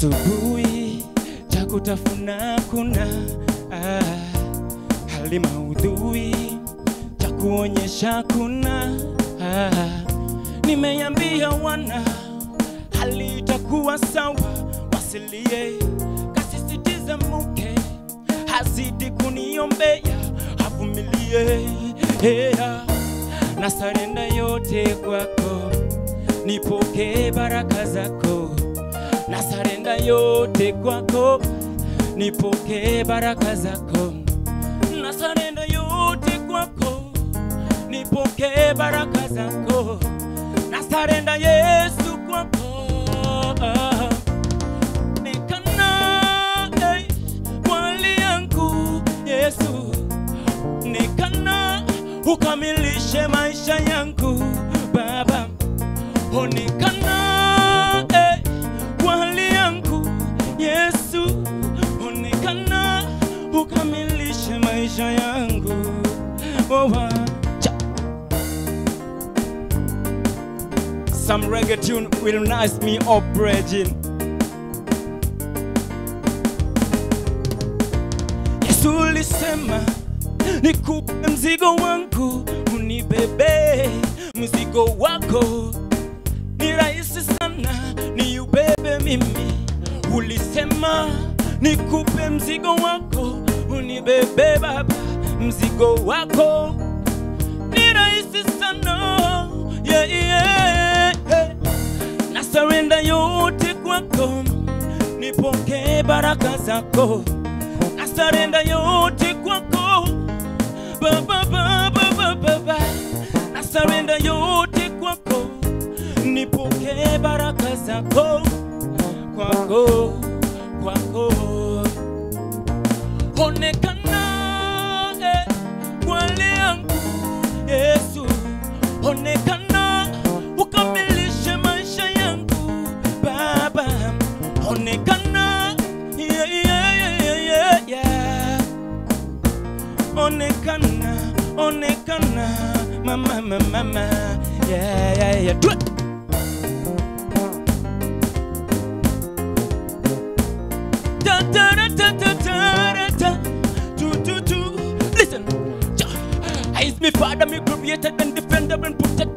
asubuhi cha kutafuna kuna ah, hali maudhui cha kuonyesha kuna ah, nimeambia wana hali itakuwa sawa, wasilie, kasisitiza mke hazidi kuniombea, avumilie yeah. na sarenda yote kwako, nipokee baraka zako, na sarenda yote kwako, nipokee baraka zako, na sarenda yote kwako, nipokee baraka zako, na sarenda Yesu kwako Nekana eh, mwali yangu Yesu, nekana ukamilishe maisha yangu Baba, onekana eh, mwali yangu Yesu, onekana ukamilishe maisha yangu oh, ah. Cha. Some reggae tune will nice me up, Regine. Yesu ulisema nikupe mzigo wangu, unibebe mzigo wako, ni rahisi sana niubebe mimi. Ulisema nikupe mzigo wako, unibebe Baba, mzigo wako ni rahisi sana yeah, yeah, yeah. na sarenda yote kwako, nipokee baraka zako na sarenda yote kwako baba, baba, baba, baba. na sarenda yote kwako, nipokee baraka zako kwako, kwako onekana eh, mwali yangu Yesu, onekana ukamilishe maisha yangu Baba, onekana yeah, yeah, yeah, yeah, yeah. onekana onekana mama mama mama yeah, yeah, yeah. Do it. Da, da, da, da, da, da, da, da. Do, do, do. Listen. Ja. I is my father, me created and defender and protector.